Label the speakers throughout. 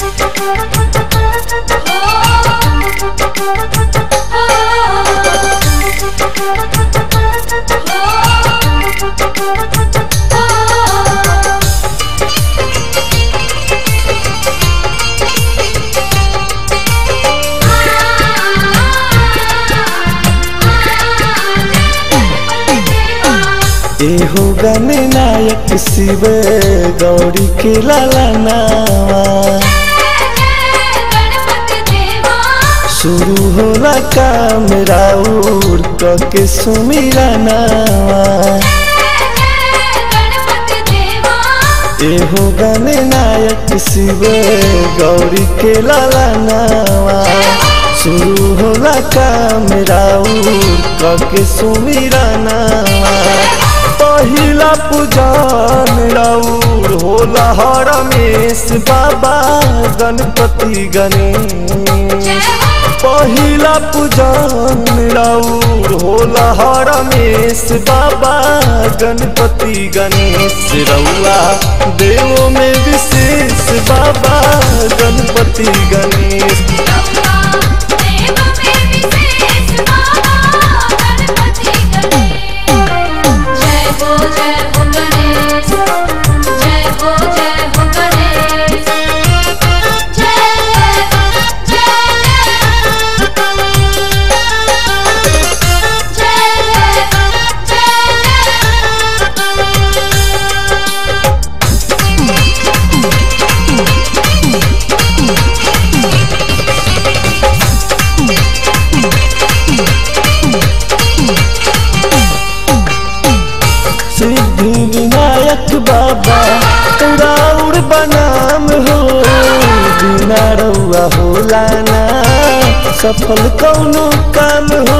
Speaker 1: एहो गने नायक शिव गौरी के लाला नावा शुरू होला काम राउर के सुमिरा नावा एहो गने नायक शिव गौरी के लाला नावा शुरू होला काम राउर के सुमिरा नावा पहिला पूजन राउर होला हरमेश बाबा गणपति गणेश पहिला पूजन राउर होला हरमेश बाबा गणपति गणेश रउआ देव में विशेष बाबा गणपति गणेश
Speaker 2: जय हो जय हो गणेश जय हो जय हो गणेश जय
Speaker 1: सिद्धि विनायक बाबा राउर बनाम हो बिना रउआ होला ना सफल कौनो काम हो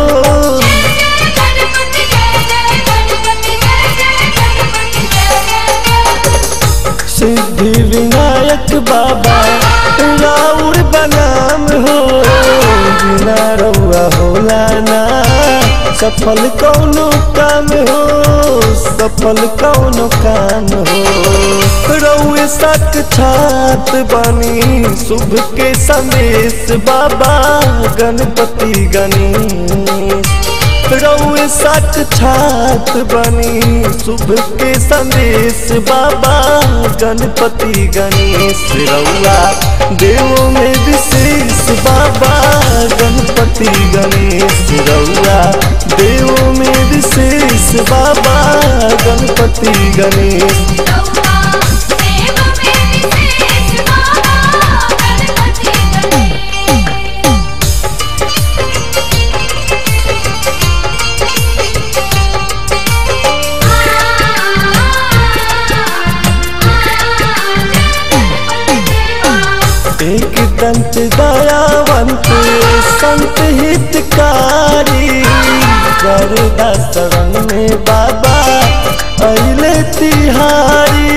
Speaker 1: सिद्धि विनायक बाबा राउर बनाम हो बिना रउआ होला ना सफल कौनो काम हो सफल कौनो काम हो रउए सत छात बानी शुभ के संदेश बाबा गणपति गणेश रउए सच छात बनी शुभ के संदेश बाबा गणपति गणेश रउआ देव में विशेष बाबा गणपति गणेश रउआ देव में विशेष बाबा गणपति गणेश एक दंत दयावंत संत हितकारी गरुदा शरण में बाबा अले तिहारी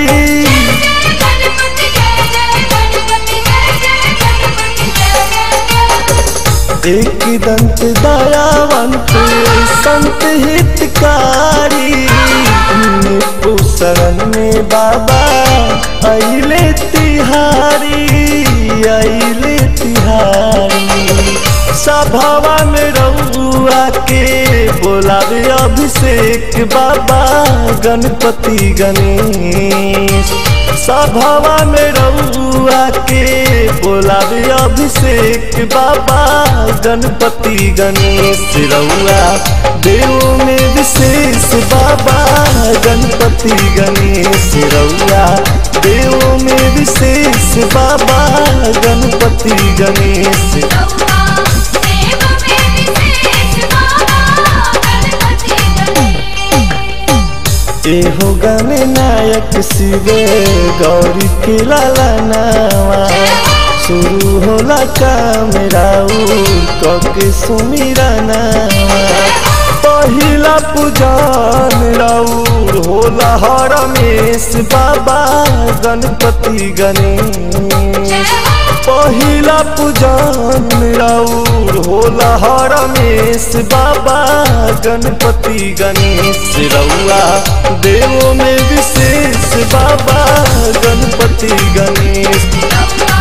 Speaker 1: एक दंत दयावंत संत हितकारी निपु शरण में बाबा अले तिहारी अले तिहारी सभावा में रउआ के बोलावे अभिषेक बाबा गणपति गणेश सभावा में रउआ के बोलावे अभिषेक बाबा गणपति गणेश रउआ देव में विशेष बाबा गणपति गणेश रउआ देव में विशेष बाबा गणपति गणेश एहो गने नायक शिवे गौरी के लाला नावा शुरू होला काम राउर के सुमिरा नावा पहिला पूजन राउर होला हरमेश बाबा गणपति गणेश पहिला पूजन राउर होला हरमेश बाबा गणपति गणेश रउआ देव में विशेष बाबा गणपति गणेश